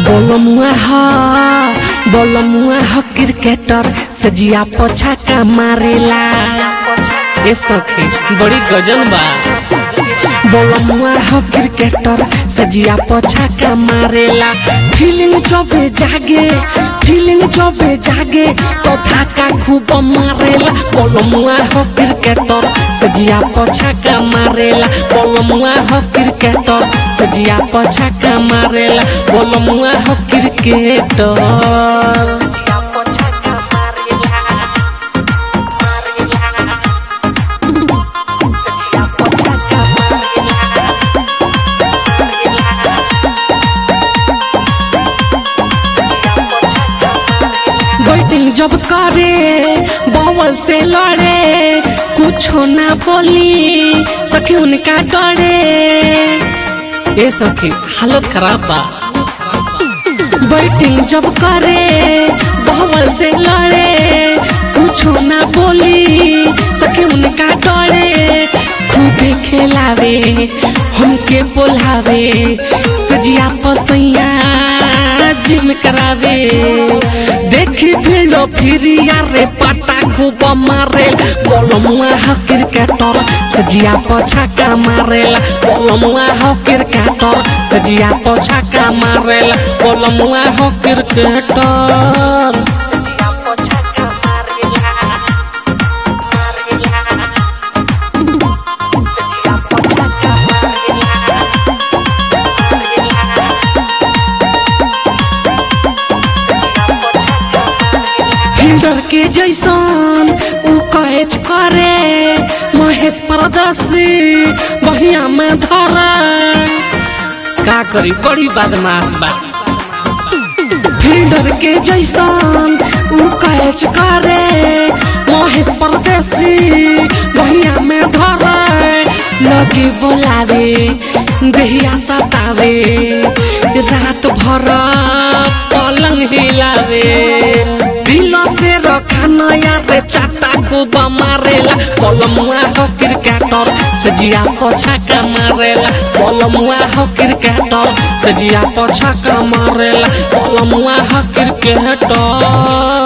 बोलमुआ ह बोलमुआ ह क्रिकेटर सजिया पोछा का मारेला ए सखी बड़ी गजन बा बोलमुआ ह क्रिकेटर सजिया पोछा का मारेला फीलिंग जबे जागे फीलिंग जबे जागे तो थाका खूब मारेला बोलमुआ ह क्रिकेटर सजिया पोछा का मारेला बोलमुआ ह क्रिकेटर सजिया पोछा का मारेला बोलमुआ ह क्रिकेटर बैटिंग जब करे बॉल से लड़े कुछ ना बोली सखी उनका डरे ए सखी हालत खराब बा बैटिंग जब करे बॉल से लड़े कुछ ना बोली सखी उनका डरे खूबे खेलावे हमके बोलावे सजिया पसैया जिम करावे देखी फिरो फिरिया रे पाटा खूब मारे बोलमुआ ह क्रिकेटर सजिया पोछा का मारेला बोलमुआ ह क्रिकेटर सजिया पोछा का मारेला बोलमुआ ह क्रिकेटर फील्डर के जैसन उ कैच करे महेश परदसी बहिया में धरे का करी बड़ी बदमाश बा फील्डर के जैसन उ कैच करे महेश परदेसी बहिया में धरे लगे बोलावे देहिया सतावे रात भर पलंग हिलावे दिल से रखा नया रे चाटा खूब मारेला बोलमुआ हो क्रिकेटर सजिया पोछा का मारेला बोलमुआ हो क्रिकेटर सजिया पोछा का मारेला बोलमुआ हो क्रिकेटर